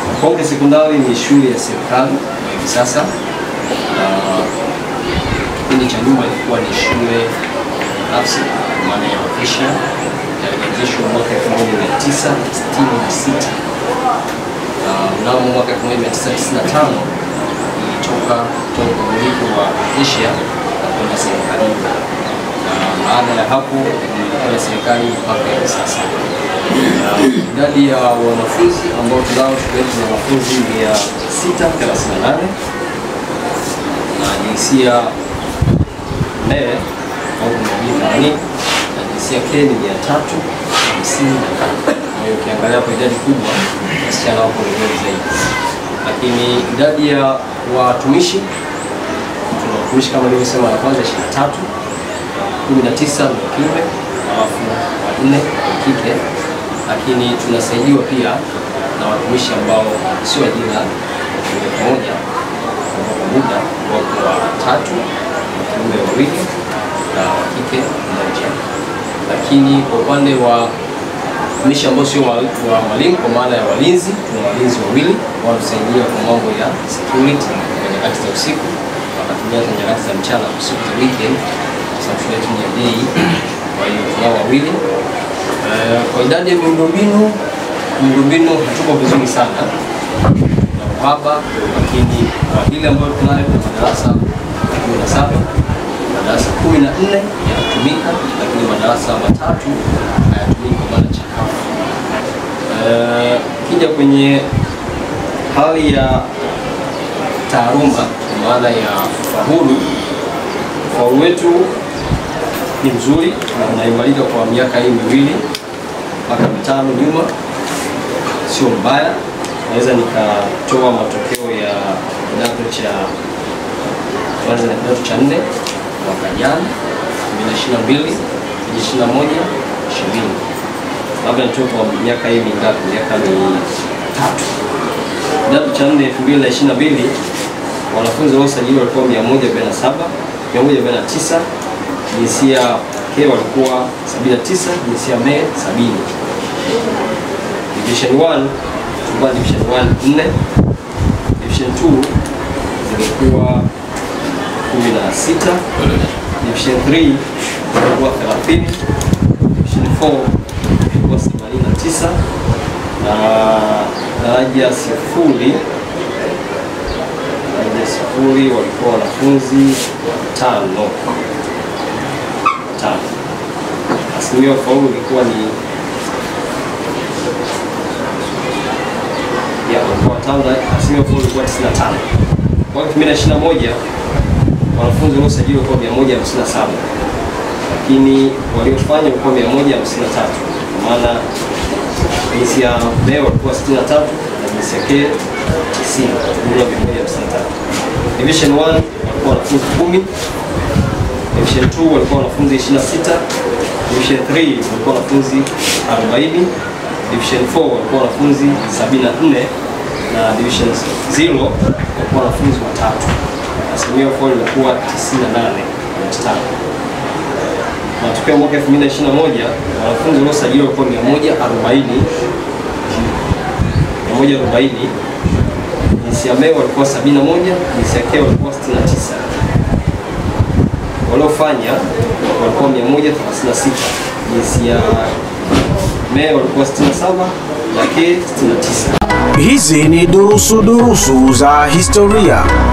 Konge Sekondari ni shule ya serikali kwa hivi sasa. Na kipindi cha nyuma ilikuwa ni shule binafsi kwa maana ya ofisha, na ilianzishwa mwaka 1966 na mnamo mwaka 1995 ilitoka kutoka umiliki wa Asia na kwenda serikalini, na baada ya hapo ilikuwa na serikali mpaka hivi sasa. Na idadi ya wanafunzi ambao tunao shule yetu ni wanafunzi 638 na jinsia mbele au mjini na jinsia ke ni 355. Kwa hiyo ukiangalia kwa idadi kubwa wasichana wako ni wengi zaidi, lakini idadi ya watumishi tuna watumishi kama nilivyosema, la kwanza 23, 19 ni wa kiume alafu wanne wa kike, lakini tunasaidiwa pia na watumishi ambao sio ajira moja kwa moja kwa muda, wako watatu, wa kiume wawili na wa kike mmoja, lakini kwa upande wa watumishi ambao sio wa wa walimu kwa maana ya walinzi, tuna walinzi wawili wanatusaidia kwa mambo ya security kwa nyakati za usiku, wakatumia za nyakati za mchana, usiku za weekend, kwa sababu shule yetu ni ya day. Kwa hiyo tunao wawili. Eh, Kwa idadi ya miundombinu, miundombinu hatuko vizuri sana na uhaba, lakini kwa ile ambayo tunayo kuna madarasa 17 madarasa 14 yanatumika, lakini madarasa matatu hayatumiki kwa maana chakavu. Eh, Kija kwenye hali ya taaluma kwa maana ya ufaulu, ufaulu wetu ni mzuri na unaimarika kwa miaka hii miwili mpaka mitano nyuma, sio mbaya. Naweza nikatoa matokeo ya kidato cha kwanza na kidato cha nne mwaka jana 2022 2021 20 labda nitoe kwa miaka hii mingapi? Miaka mitatu. Kidato cha nne 2022 wanafunzi waliosajiliwa walikuwa 147 149 jinsia ke walikuwa 79, jinsia me 70. Division 1 tulikuwa division 1 4, division 2 zilikuwa 16, division 3 ilikuwa 30, division 4 ilikuwa 89 na daraja sifuri daraja sifuri walikuwa wanafunzi tano tano. Asilimia ya ufaulu ilikuwa ni ya walikuwa watano, na asilimia ya ufaulu ilikuwa 95. Mwaka 2021 wanafunzi waliosajiliwa walikuwa 157 lakini waliofanya walikuwa 153 kwa maana jinsia B walikuwa 63 na jinsia K 90, jumla 153. Division 1 walikuwa wanafunzi 10 Division 2 walikuwa wanafunzi 26, Division 3 walikuwa wanafunzi 40, Division 4 walikuwa wanafunzi 74 na Division 0 walikuwa wanafunzi watatu. Asilimia ufaulu ilikuwa 98.5. Matokeo mwaka 2021 wanafunzi waliosajiliwa walikuwa 140 140, jinsia M walikuwa 71, jinsia K walikuwa 69 waliofanya walikuwa 136, jinsia me walikuwa 67 na ke 69. Hizi ni durusu durusu za historia.